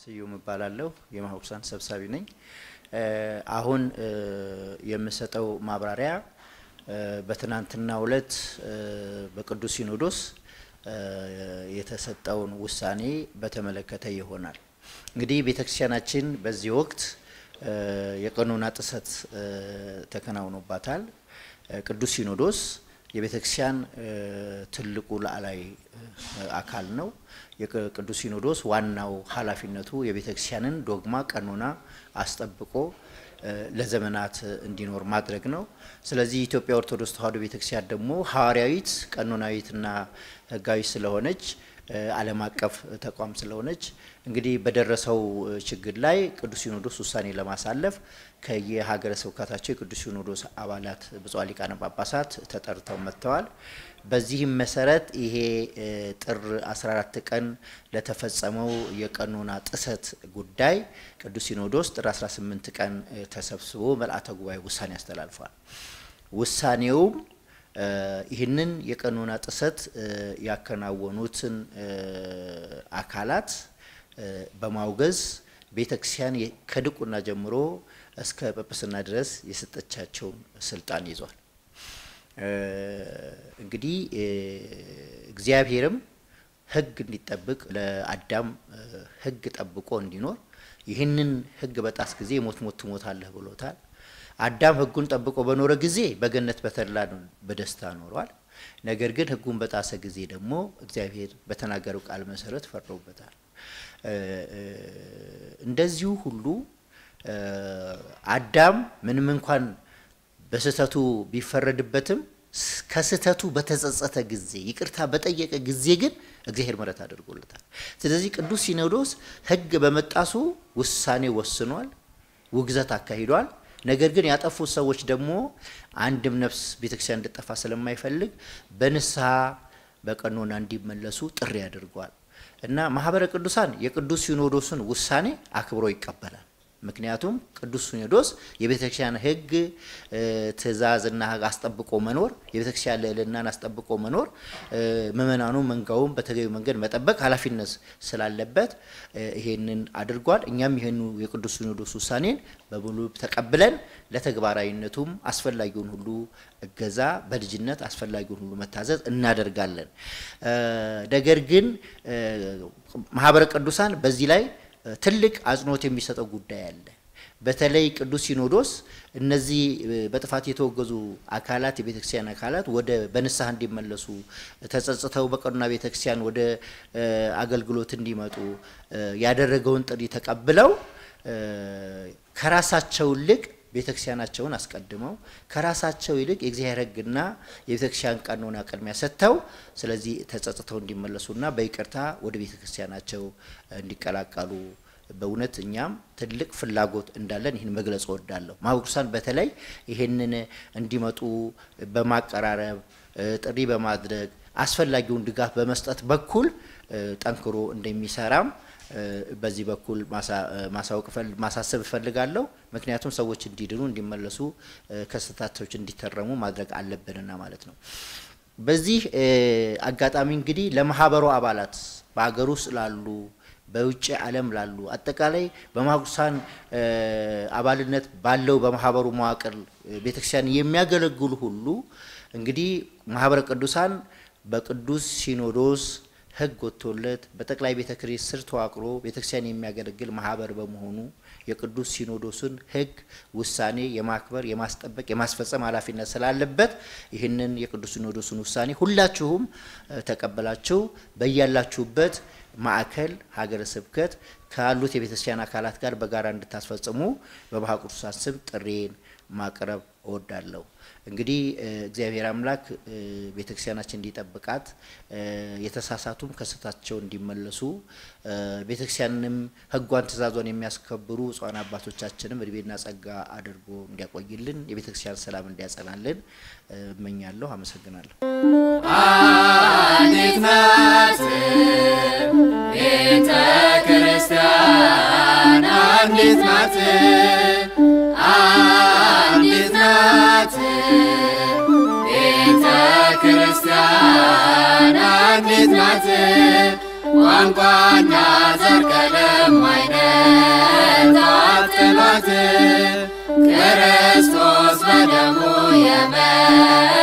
ስዩም እባላለሁ። የማህበረሰብ ሰብሳቢ ነኝ። አሁን የምሰጠው ማብራሪያ በትናንትናው ዕለት በቅዱስ ሲኖዶስ የተሰጠውን ውሳኔ በተመለከተ ይሆናል። እንግዲህ ቤተክርስቲያናችን በዚህ ወቅት የቀኖና ጥሰት ተከናውኖባታል። ቅዱስ ሲኖዶስ የቤተክርስቲያን ትልቁ ላዕላይ አካል ነው። የቅዱስ ሲኖዶስ ዋናው ኃላፊነቱ የቤተክርስቲያንን ዶግማ ቀኖና አስጠብቆ ለዘመናት እንዲኖር ማድረግ ነው። ስለዚህ የኢትዮጵያ ኦርቶዶክስ ተዋሕዶ ቤተክርስቲያን ደግሞ ሐዋርያዊት ቀኖናዊትና ሕጋዊ ስለሆነች ዓለም አቀፍ ተቋም ስለሆነች እንግዲህ በደረሰው ችግር ላይ ቅዱስ ሲኖዶስ ውሳኔ ለማሳለፍ ከየሀገረ ስብከታቸው የቅዱስ ሲኖዶስ አባላት ብፁዓን ሊቃነ ጳጳሳት ተጠርተው መጥተዋል። በዚህም መሰረት ይሄ ጥር 14 ቀን ለተፈጸመው የቀኖና ጥሰት ጉዳይ ቅዱስ ሲኖዶስ ጥር 18 ቀን ተሰብስቦ መልአተ ጉባኤ ውሳኔ አስተላልፏል። ውሳኔውም ይህንን የቀኖና ጥሰት ያከናወኑትን አካላት በማውገዝ ቤተክርስቲያን ከድቁና ጀምሮ እስከ ጵጵስና ድረስ የሰጠቻቸውን ስልጣን ይዟል። እንግዲህ እግዚአብሔርም ሕግ እንዲጠብቅ ለአዳም ሕግ ጠብቆ እንዲኖር ይህንን ሕግ በጣስ ጊዜ ሞት ሞት ትሞታለህ ብሎታል። አዳም ሕጉን ጠብቆ በኖረ ጊዜ በገነት በተድላ በደስታ ኖሯል። ነገር ግን ሕጉን በጣሰ ጊዜ ደግሞ እግዚአብሔር በተናገረው ቃል መሰረት ፈርዶበታል። እንደዚሁ ሁሉ አዳም ምንም እንኳን በስህተቱ ቢፈረድበትም ከስህተቱ በተጸጸተ ጊዜ ይቅርታ በጠየቀ ጊዜ ግን እግዚአብሔር ምሕረት አድርጎለታል። ስለዚህ ቅዱስ ሲኖዶስ ሕግ በመጣሱ ውሳኔ ወስኗል፣ ውግዘት አካሂዷል። ነገር ግን ያጠፉት ሰዎች ደግሞ አንድም ነፍስ ቤተክርስቲያን እንድጠፋ ስለማይፈልግ በንስሐ በቀኖና እንዲመለሱ ጥሪ አድርጓል እና ማህበረ ቅዱሳን የቅዱስ ሲኖዶስን ውሳኔ አክብሮ ይቀበላል። ምክንያቱም ቅዱስ ሲኖዶስ የቤተክርስቲያን ሕግ ትእዛዝና ሕግ አስጠብቆ መኖር የቤተክርስቲያን ልዕልናን አስጠብቆ መኖር ምእመናኑ መንጋውን በተገቢ መንገድ መጠበቅ ኃላፊነት ስላለበት ይሄንን አድርጓል። እኛም ይህኑ የቅዱስ ሲኖዶስ ውሳኔን በሙሉ ተቀብለን ለተግባራዊነቱም አስፈላጊውን ሁሉ እገዛ በልጅነት አስፈላጊውን ሁሉ መታዘዝ እናደርጋለን። ነገር ግን ማህበረ ቅዱሳን በዚህ ላይ ትልቅ አጽንኦት የሚሰጠው ጉዳይ አለ። በተለይ ቅዱስ ሲኖዶስ እነዚህ በጥፋት የተወገዙ አካላት የቤተክርስቲያን አካላት ወደ በንስሐ እንዲመለሱ ተጸጽተው በቀኖና ቤተክርስቲያን ወደ አገልግሎት እንዲመጡ ያደረገውን ጥሪ ተቀብለው ከራሳቸው ይልቅ ቤተክርስቲያናቸውን አስቀድመው ከራሳቸው ይልቅ የእግዚአብሔር ሕግና የቤተክርስቲያን ቀኖና ቅድሚያ ሰጥተው ስለዚህ ተጸጽተው እንዲመለሱና በይቅርታ ወደ ቤተክርስቲያናቸው እንዲቀላቀሉ በእውነት እኛም ትልቅ ፍላጎት እንዳለን ይህን መግለጽ እወዳለሁ። ማህበረ ቅዱሳን በተለይ ይህንን እንዲመጡ በማቀራረብ ጥሪ በማድረግ አስፈላጊውን ድጋፍ በመስጠት በኩል ጠንክሮ እንደሚሰራም በዚህ በኩል ማሳወቅ ማሳሰብ እፈልጋለሁ። ምክንያቱም ሰዎች እንዲድኑ እንዲመለሱ ከስህተቶች እንዲተረሙ ማድረግ አለብንና ማለት ነው። በዚህ አጋጣሚ እንግዲህ ለማህበሩ አባላት በሀገር ውስጥ ላሉ በውጭ ዓለም ላሉ አጠቃላይ በማህበረ ቅዱሳን አባልነት ባለው በማህበሩ መዋቅር ቤተክርስቲያን የሚያገለግሉ ሁሉ እንግዲህ ማህበረ ቅዱሳን በቅዱስ ሲኖዶስ ሕግ ወጥቶለት በጠቅላይ ቤተ ክህነት ስር ተዋቅሮ ቤተክርስቲያን የሚያገለግል ማህበር በመሆኑ የቅዱስ ሲኖዶስን ሕግ ውሳኔ የማክበር የማስጠበቅ የማስፈጸም ኃላፊነት ስላለበት ይህንን የቅዱስ ሲኖዶስን ውሳኔ ሁላችሁም ተቀበላችሁ በያላችሁበት ማዕከል ሀገረ ስብከት ካሉት የቤተክርስቲያን አካላት ጋር በጋራ እንድታስፈጽሙ በማኅበረ ቅዱሳን ስም ጥሬን ማቅረብ እወዳለሁ። እንግዲህ እግዚአብሔር አምላክ ቤተክርስቲያናችን እንዲጠብቃት የተሳሳቱም ከስህተታቸው እንዲመለሱ ቤተክርስቲያንንም ሕጓን ትእዛዟን የሚያስከብሩ ብፁዓን አባቶቻችንም እድሜና ጸጋ አድርጎ እንዲያቆይልን የቤተክርስቲያን ሰላም እንዲያጸናልን እመኛለሁ። አመሰግናለሁ። አንዲት ናት ቤተ ክርስቲያን አንዲት ናት አንዲት ናት ቤተ ክርስቲያን አንዲት ናት ቋንቋና ዘር ቀለም አይነ ናት ክርስቶስ በደሙ የመ